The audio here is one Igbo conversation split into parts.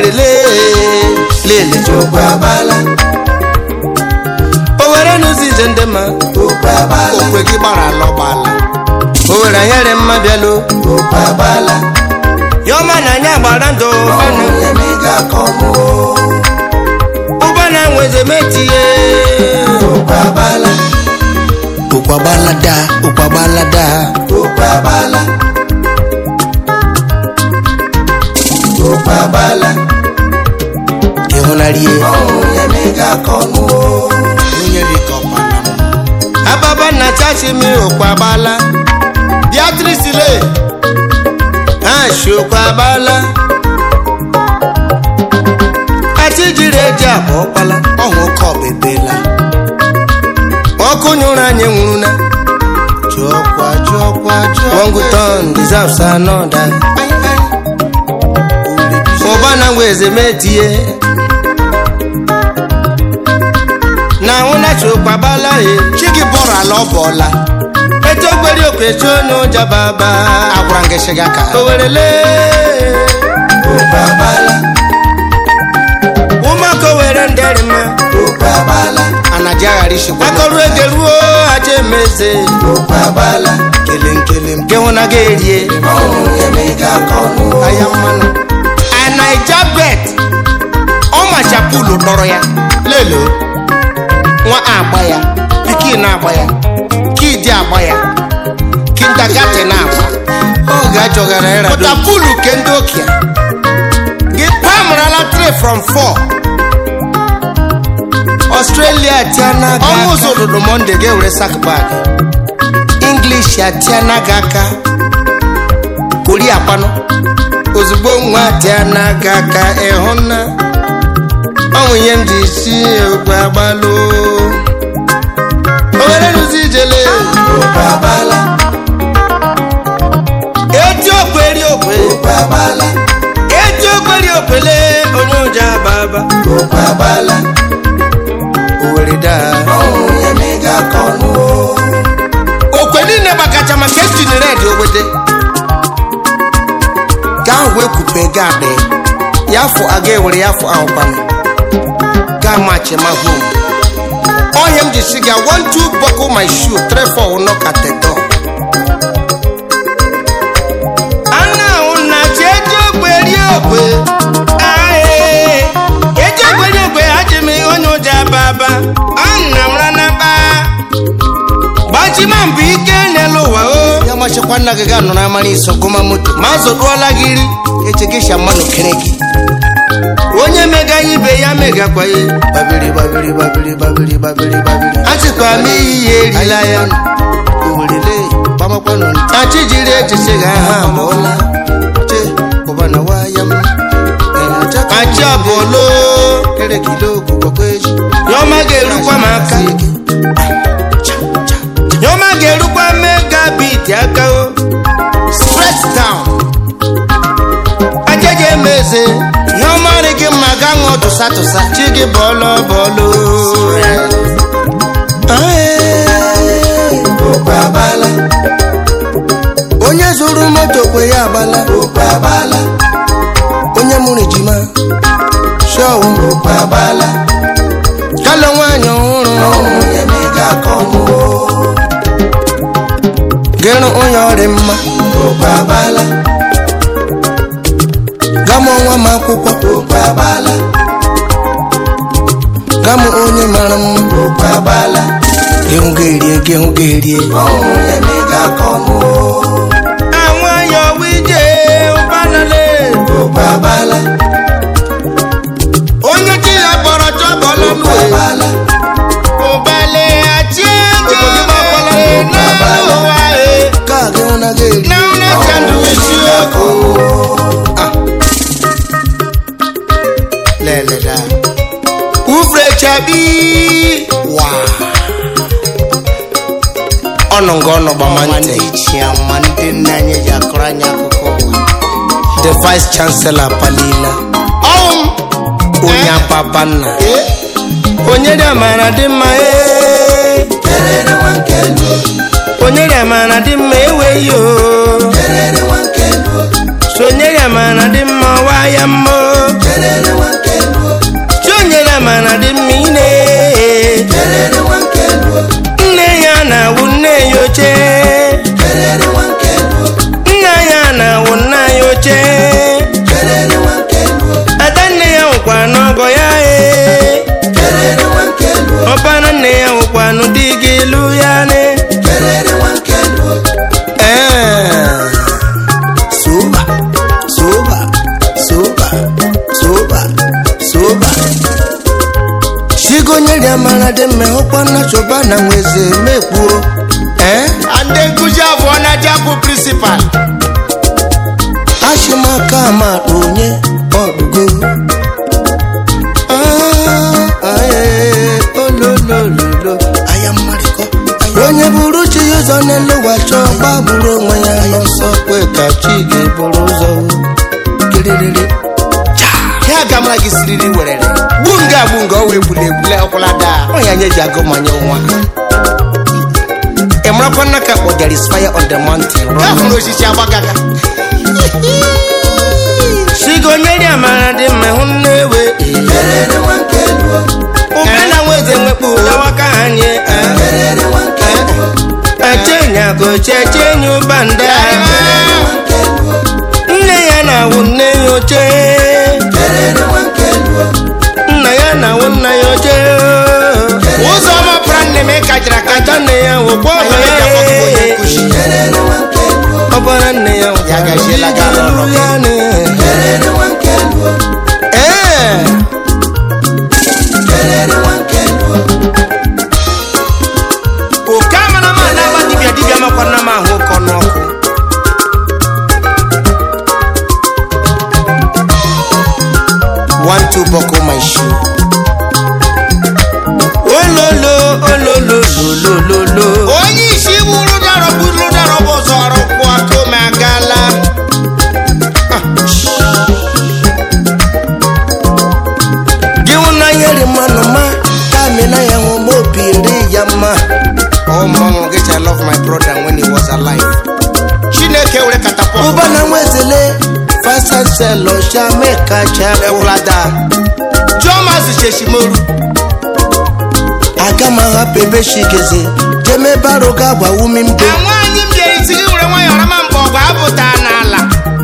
owere lee lele okwu abala owere n'ụzọ ije ndị ma okwu abala okwe gị gbara ala ọgbala owere anyere mma bịalụ okwu abala yọma na anyị agbara ndụ ọnwụ ya ma ị ga-akọ mụ ụba na nweze metie okwu abala ụkwagbalada ụkwagbalada okwu abala okwu abala ịhụnarie ọnwụ ya ma ị ga-akọ mụ onye dịka ọkpana m ababa na chachi mi ụkwagbala beatrice le ha shi ụkwagbala ati jiri eji abụ ọkpala ọhụ oke ọbebela ọkụ nyụrụ anyị nwụrụ na jụọkwa jụọkwa jụọ wonguton deserves another ụba na ngweze metie na nwụnachi ụkpagbala e chi gị bọrọ ala ọ bọọla eto gberi okwechi onye ụja baba agwara ngị shiga ka owerele okwu abala ụmụaka owere ndịrị mma okwu abala anaji aghara ishikwa akọrụ ege ruo aja emeze okwu abala kele nkele nke hụ na ga erie ọnwụ ya ma ị ga-akọ mụ ahịa mmanụ anaija bet ọmachapulu dọrọ ya lelo nwa agba ya pikin agba ya kidi agba ya kindagati na agba oge achọgara ịra pụtapulu ke ndị okia gị pamrala 3 from 4 australia tiana ọmụzụ ụdụdụ monde ga-ewere sakbag english atiana gị aka koria kpanụ ozugbo nwa tiana gị aka ịhụ na ọnwụ ihe m ji si ogbe agbalụ owere rụzi ijele okwu abala eti okwe eri okwe okwu abala eti okwe eri okwele onye ụja baba okwu abala owere daa ọnwụ ya ma ị ga-akọ mụ okwe niile gbakacha maka ejiri red ogbede gaa wee kupe ga adị ya afọ aga ewere ya afọ ahụkwanụ gaa machi ma hom ọhịa m ji si ga one two buckle my shoe three four knock at the door ana ahụ na chi eji ogbe rie ogbe ae eji ogbe rie ogbe haji m onye ụja baba ana m ranaba gbachima mbụ ike n'elu ụwa o ya machikwa nna gị ga-anọ n'amara iso gụma moto ma zụdụọla gị iri echegisha mmanụ kere gị onye mega ibe ya megakwa ya babiri babiri babiri babiri babiri babiri achịkwa m iyi ya erila ya owerele gbamakwanụ achị jiri echichi ga ha amụọla che ụbana waya m achị abụọlo kere kilo gwụgwakwa echi nyọma ga-erukwa m aka nyọma ga-erukwa megabit aka o straight down ajeje emeze ihe ọmarị gị mma ga ṅụọ tụsa tụsa chi gị bọọlụ bọọlụ okwu abala onye zụrụ moto kwe ya agbala okwu abala onye mụrụ ejima shọwụ okwu abala kalọ nwaanyị ọhụrụ ọnwụ ya ma ị ga-akọ mụ gịrụ onye ọrị mma okwu abala gamụ nwa m akwụkwọ okwu abala gamụ onye mara mma okwu abala gịhụ ga-erie gịhụ ga-erie ọnwụ ya ma ị ga-akọ mụ àwọn ayọ̀ wíjẹ ọbanale okwu abala onye tí a bọ̀rọ̀ tó bọ̀ okwu lọ́nu ẹ̀ abala ọbalẹ̀ àti ẹ̀jẹ̀ náà wà ẹ̀ káàkiri wọn náà gẹ̀ẹ́rì náà náà kàndù sí ọkọ̀ lẹ́lẹ̀dá ufre chabi wà ọnọngọ ọnọgbamante chiama ndị nne anyị ji akọrọ anyị akụkọ ụwa the vice chancellor palila ọnwụ onye apapa nna onye dị amara dị mma ee kerere nwa nke luo onye dị amara dị mma eweghị o kerere nwa nke luo sonye dị amara dị mma ọwa ya mma o kerere oba chigonyere amara dị mma ụkwa na chọba na nweze mekpuo ee ndị nkụzi abụọ na jakụ prịnsịpal achịmaka ama onye ọdụgo ololololo onye bụrụ chi ya ụzọ n'elu ụwa chọọ gbagburu onwe ya n'ọsọ kwe ka chi ga-eburu ụzọ kiriri ya gamara gị siriri werere gbu nga agbu nga o wee gbule egbule ọkwụla daa ọnya nye ji agụ manye nwa ị marakwa nna ka kpọ there is fire on the mountain ka hụrụ osisi agbagaga chigonyere amara dị mma hụ nnewe Kerere nwanke luo, ube na nweze nwekpu lawaka anyị kerere nwanke luo, echenyago chechenye ụbanda kerere nwanke luo, nne ya na-awụ nne ya oche kerere nwanke luo, nna ya na-awụ nna ya oche ụzọ ọma pụra nne m ịkachara ata akacha nne ya wụkwa ọbara Anyị ga-akpọ gị onye nkụzi. kerere nwanke luo, ọbara nne ya Ya gaziela gị ala ọrụ. kerere nwanke luo, ee kerere nwanke luo, oke amara ma na-agba dibịa dibịa makwa nna m ahụ ụkọ n'ọkụ one two buckle my shoe ololo ololo lololo onye isi bụrụ darọbụ darọbụ ụzọ ọrụ kwụ aka ome agala gị hụ na nyere mmanụ ma ka mina ya hụ ma obi eri ya mma Oh, mama, get I love my brother when he was alive. Chineke were catapult. ụba na nwezele fasanselo shameka chapụ Ekwulada. Chioma Sheshimoru. aga m ahapụ ebe shigeze jeme baro ga agbawu mi mbe Na nwaanyị m jere isi gị were nwayọọ rama mgbe ọgụ apụta n'ala.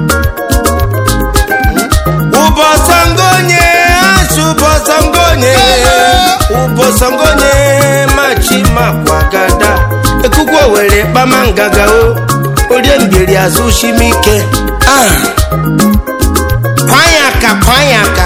ụbọsọngonye asụ ụbọsọngonye ụbọsọngonye machi makwagada ekukwu were kpama ngaga o orie mbiri azụ shimike ah Kwanye aka, kwanye aka.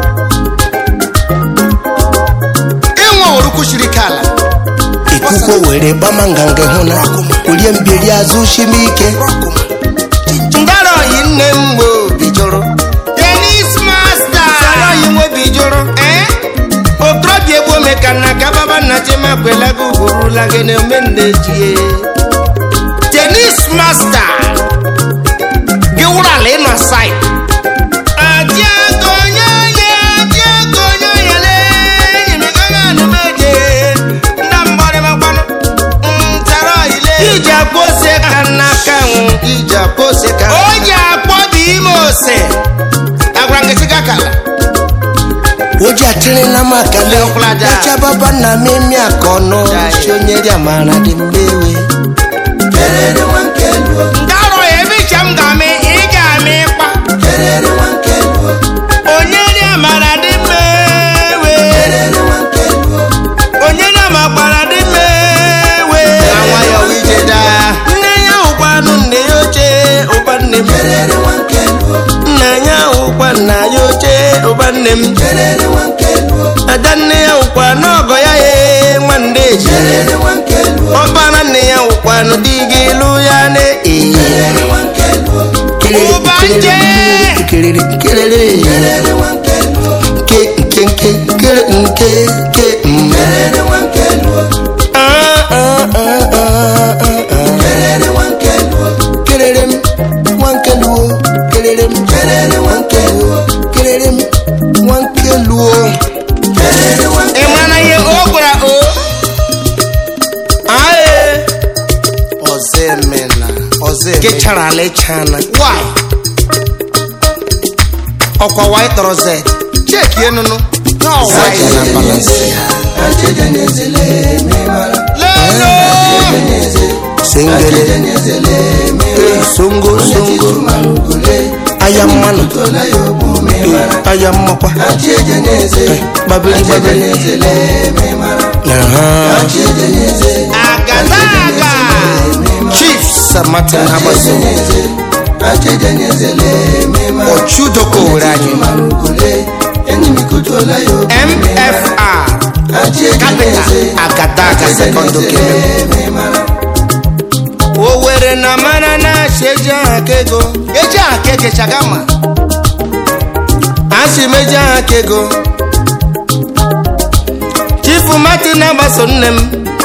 Ịnwe orukwu shiri ike ala. ikuku were kpama nganga hụ na orie mbiri azụ shimike ngara oyi nne m gbe obi jụrụ Tennis master. ngara oyi nwe obi jụrụ Eh? okorobịa egbu ome ka nna ka baba nna chima kwela gị ugurula gị na omenne jie Tennis master. Gị wụrụ ala ịnọ side. Adiagonyoye, adiagonyoye le, nyimigaga numeje, ndambore makwano, ntaro ile. Ija kose kanaka nwu, ija kose ka. O ji akpọ bụ ime ose. Agwara nke chika kala. Oji atiri na makale, Lekwulada. echa baba na mimi akono, Jai. shonyeri amara di mbewe. kerere nwanke luo, Ndarọ ya ebe iche m ga-amị, ị ga-amị ịkpa. kerere nwanke luo, Onyeri amara di mbewe. kerere nwanke luo, Onyeri amakwara di mbewe. Na nwayọọ wee ije daa. Nne ya ụkwanụ nne ya oche, ụba nne m. kerere nwanke luo, nna ya ụkwa nna ya oche ụba nne m kerere nwanke luo, ada nne ya ụkwa n'ọgọ ya ye nwanne eji kerere nwanke luo, ọbara nne ya ụkwa n'ụdị gị lụ ya na ee kerere nwanke luo, Ụba nje. kelere kelere kerere nwanke luo, nke nke nke kere nke nke mm. kerere nwanke luo, Ah, ah, ah, ah, ah, ah. kerere nwanke luo, kelere m nwanke luo kelere m kerere nwanke luo, kelere m nwanke luo kerere nwanke Ị mara na ihe o gwara o? aye Ọzọ emela. Ọzọ emela. gechara ala ịchana Why? Ọkwa wanyị tọrọ Z. Cheki enunu. No, why? Zaja na balansi Ajeje n'ezele memara, Lelo. n'eze, sengele ajeje n'ezele eh, songo songo marugule, aya mmanụ tola ya ogbu memara, eh, aya mmakwa ajeje n'eze, gbabiri ajeje gbabiri n'ezele memara, Aha. ajeje n'eze, Agadaga. chief samatin abaso n'eze, ajeje n'ezele memara, ọchudoko were anyị marugule, enyi m kutu kutuola ya okwu mfr achieje capital n'eze agadaga second okeme memara owere na mara na asị eji aha ka ego eji aha ka ege chagama asị m eji aha ka ego chifu martin na-agbaso nne m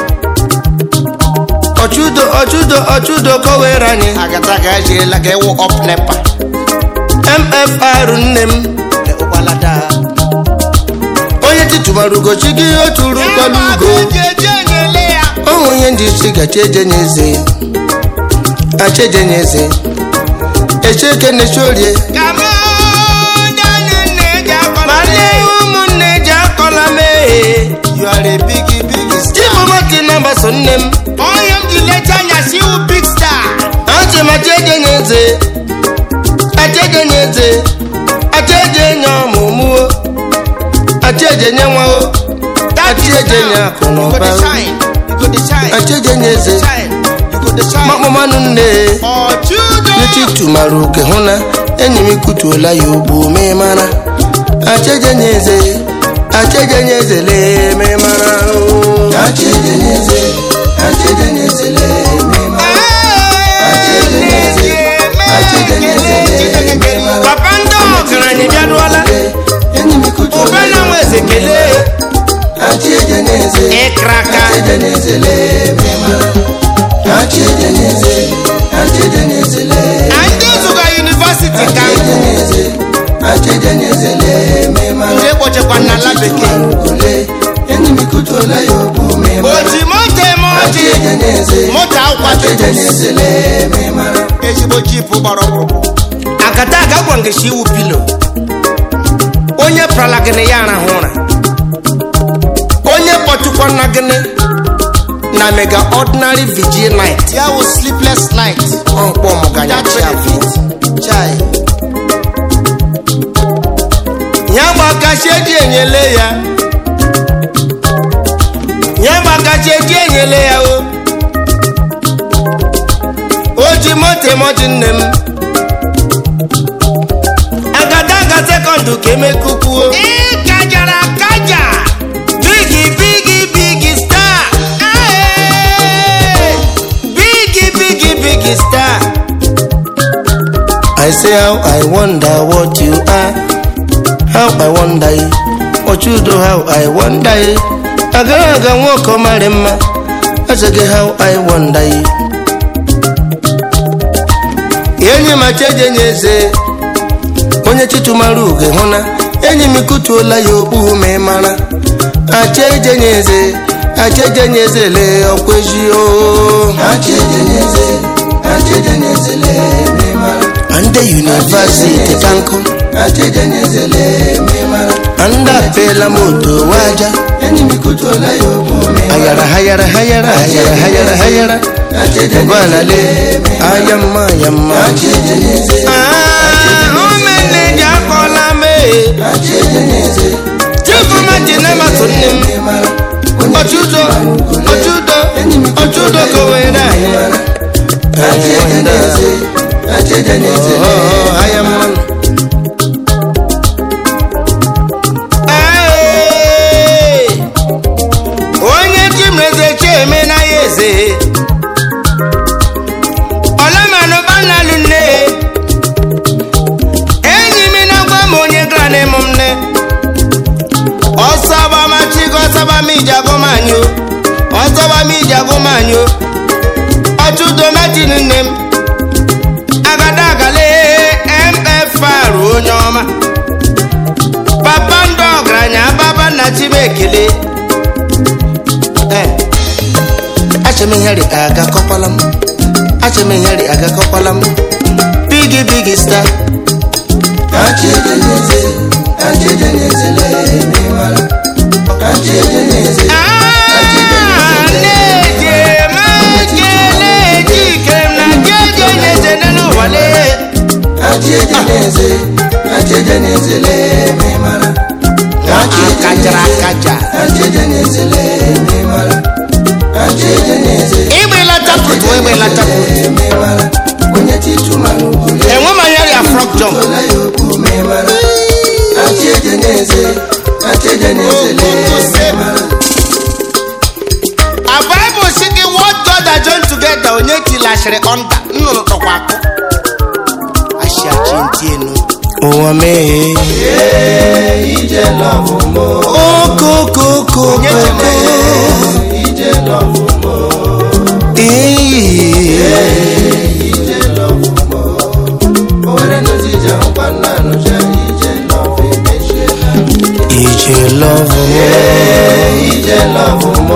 ọchụdo ọchụdo ọchụdo kowere anyị agadaga ejiela ga ewu up nepa mfr nne m ụgbalada onye titụbara ugochi gị oturu mkpọrọ ugo ọnwụ onye ndị isi gachi ejenye eze achejenye eze echeke na-eche orie ma nne ụmụnne ji akọla mee chibụmati na-agbaso nne m achị m achejenye eze achejenye eze achejenye ọmụmụo achejenye nwao achejenye akụ na ụba achejenye eze makpọmanụ nne n'echitu mara oke hụ na enyi m kutuola ya ogbu mee mara achejenye eze achejenye eze lee mee mara oo. achieje n'eze achieje n'eze memara papa ndị ọgaranya bịaruola enyi m kutuola ụba na nwa eze kelee achieje n'eze ịkraka achieje n'eze memara achieje n'eze achieje n'eze na ndị zụga yunivasiti ka achieje n'eze achieje n'eze memara ndị kpochekwa na ala bekee ole enyi m kutuola ya okwu memara oji moto eme ọjị achieje n'eze moto akwa achieje titus n'eze memara ezigbo jipu gbara ọkpụkpụ akata aga gwa ngeshi iwu pilo onye prala gịnị ya arahụ ụra onye kpọtukwa na gịnị na mega ordinary vigil night ya wụ sleepless night ọmkpọ ọmụganya chai ya gbakachi eji enyele ya ya gbakachi eji enyele ya o o ji moto emoji nne m agada aga sekọndụ ka emekukwuo ịkajara akaja bigi bigi bigi star Aye! bigi bigi bigi star I say how I wonder what you are how I wonder you what you do how I wonder you agara aga nwoke mara mma asịghị how I wonder you enyi m achejenye eze onye chitumara uge hụ na enyi m kutuola ya okpu ma ị mara achejenye eze achejenye eze lee ọkwa ezi o achieje n'eze achieje n'eze memara ande yunivasiti ka nkụ achieje n'eze memara ande apela moto waja enyi m kutuola ya okwu memara hayara hayara hayara hayara hayara hayara achieje gwana le aya mma ya mma achieje n'eze ụmụnne ji akọla mee achieje n'eze chifụmaji na-amasị nne m memara ọchụdo ọchụdo ọchụdo kowere anyị achieje n'eze achieje n'eze Oh, aya mmanụ Ee, onye chimreze cheme na ya eze ọlamanụ banalụ nne enyi m na-agwa m onye gara n'ịmụ m nne ọsọba machigo ọsọba m iji agụmanyụ ọsọba m iji agụmanyụ ọchụdo metin nne m agada agale mfr onye ọma papa ndị ọgaranya ababa na chibekele achemihere agakọkwala m achemihere agakọkwala m bigi bigi star achieje n'eze achieje n'eze memara achieje n'eze na-eje mekele jike na jeje nyeze n'ụwale achieje n'eze achieje n'eze memara akajara akaja achieje n'eze memara achieje n'eze ịgbela tapụtụ ịgbela tapụtụ memara onye titumara ugwu enwe manyere ya frog jump ola ya okwu memara achieje n'eze achedeniezele a bible si gị what god has joined together onye tilashịrị ọnda nnụnụ tọkwa akụ ashiachi ntị enu ụwa mee ije lọvụ mo okokoko ije lọvụ mo owere n'ụzọ ije hụkwa nna nụcha ije lọvụ emechiela ije lọvụ ije lọvụ mo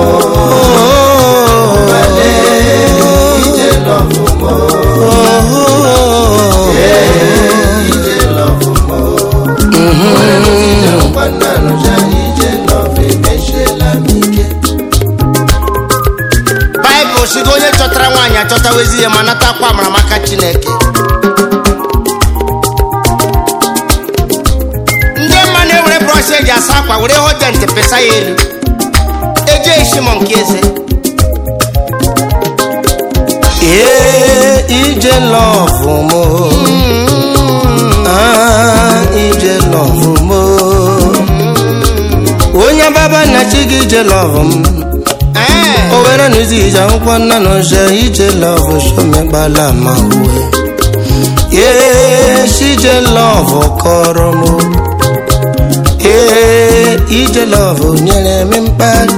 ije lọvụ mo ije lọvụ mo owere n'ụzọ ije hụkwa nna nụcha ije lọvụ emechiela m ike baịbụl si gị onye chọtara nwaanyị achọtawezi ya ma natakwa amara maka chineke ndị mma na-ewere brọsh eji asa akwa were hojent pesa ya elu eje eshimo nke eze ee ije lọvụ mo Ah, ije lọvụ mo onye baba na chi gị ije lọvụ m Ee, o were n'ụzọ ije akwụkwọ nna na ọcha ije lọvụ shomegbala ma uwe ee ije lọvụ kọrọ m ee ije lọvụ nyere m mkpali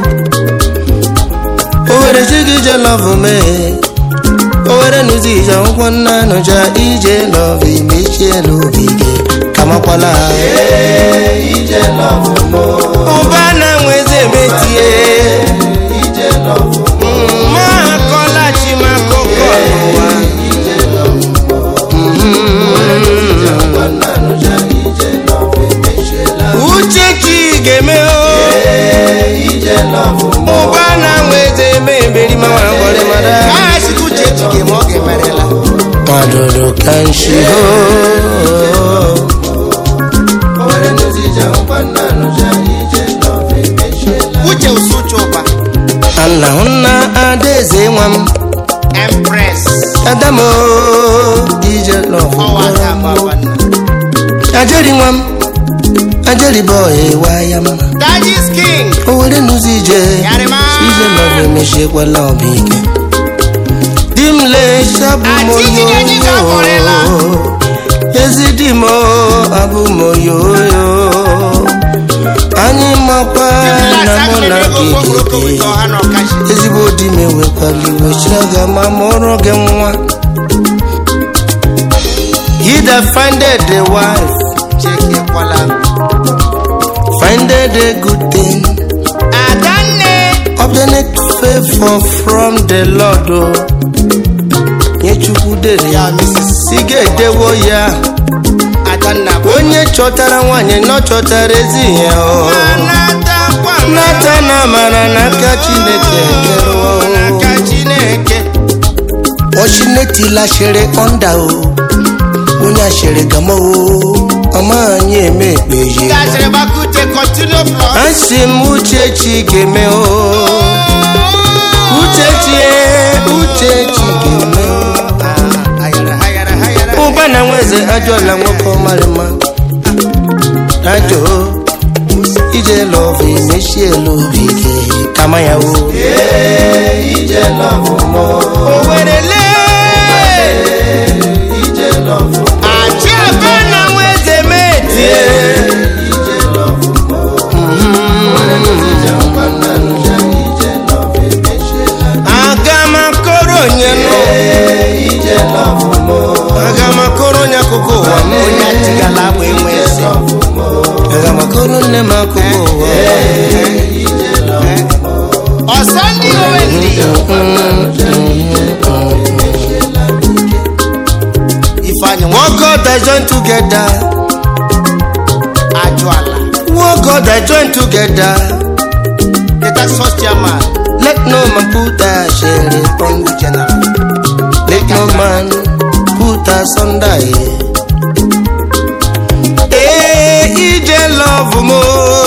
o were chi gị ije lọvụ mee o were n'ụzọ ije akwụkwọ nna na ọcha ije lọvụ emechiela obi gị kamakwala ije lọvụ mo ụba na nweze metie ije lọvụ mo ma akọla chi ma akụkọ n'ụwa hụkwa nna nụcha ije lọvụ emechiela uche chi ga-eme o ije lọvụ mo ụba na nweze eme eberi ma nwara mgbọrị mara ka site uche chi ga-eme ọ ga-emerela madodo ka nshi ho owere n'ụzọ ije hụkwa nna nụcha ije lọvụ emechiela uche usu uche ụba alahụ nna adaeze nwa m empress adamo ije lọvụ ọwa aka baba nna ajeri nwa m ajeri bọị wa ya mma dajis king o were n'ụzọ ije yarịma ije lọvụ emechiekwala ọba ike di m lechabụ m Achịchị ga-eji ka ọ kpọrịla. ezi di m abụ m oyoyo anyị makwa na mụ na gị ga-ebi ezigbo di m ewekwala iwe chiaga ma mụrụ gị nwa he that finded a wife finded a good thing adanne obtained favor from the lord o nye chukwu dere ya si ga-edewo ya adanna bụ onye chọtara nwanyị nọ chọtara ezi ihe o anatakwa nata na amara n'aka chineke kerewo n'aka chineke ọchinetilasịrị ọnda o onye asịrị gama o ọma anyị eme ekpeji gasịrị bakute continue plus asị m uchechi ga-eme o uchechi e, uchechi ga-eme o hayara hayara hayara ụba na nweze ajọla nwoke ọmarịma ajọ ije lọvụ emechiela obi gị kama ya o ije lọvụ mo owerele ije lọvụ achị ebe na nweze metie ije lọvụ mo owere n'ụzọ ije hụkwa nna nụcha ije lọvụ emechiela aga m akọrọ onye nọ ije lọvụ mo aga m akọrọ onye akụkọ ụwa m onye atigala agba enwe eze lọvụ mo aga m akọrọ nne m akụkọ ụwa ije lọvụ mo ọsọ ndị owe ndị ifeanyị nwa What God I join together ajụ ala What God I join together deta sos chairman Let no man put a share upon Congo general Let no man put us under Eh, ije love mo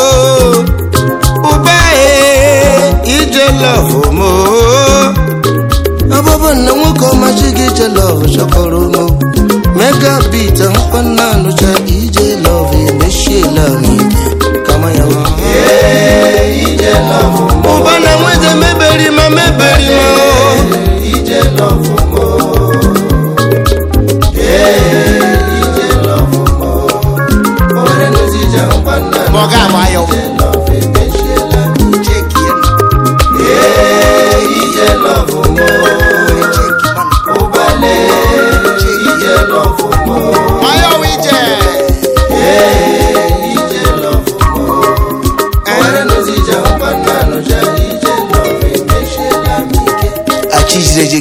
Uba eh, ije love mo Ababa na nwoke ọmachi gị ije love chọkọrọ mo Mega beat nkwa nna anụcha ije love emeshiela m ike kama ya nwa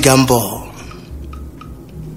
gbabiga mbọ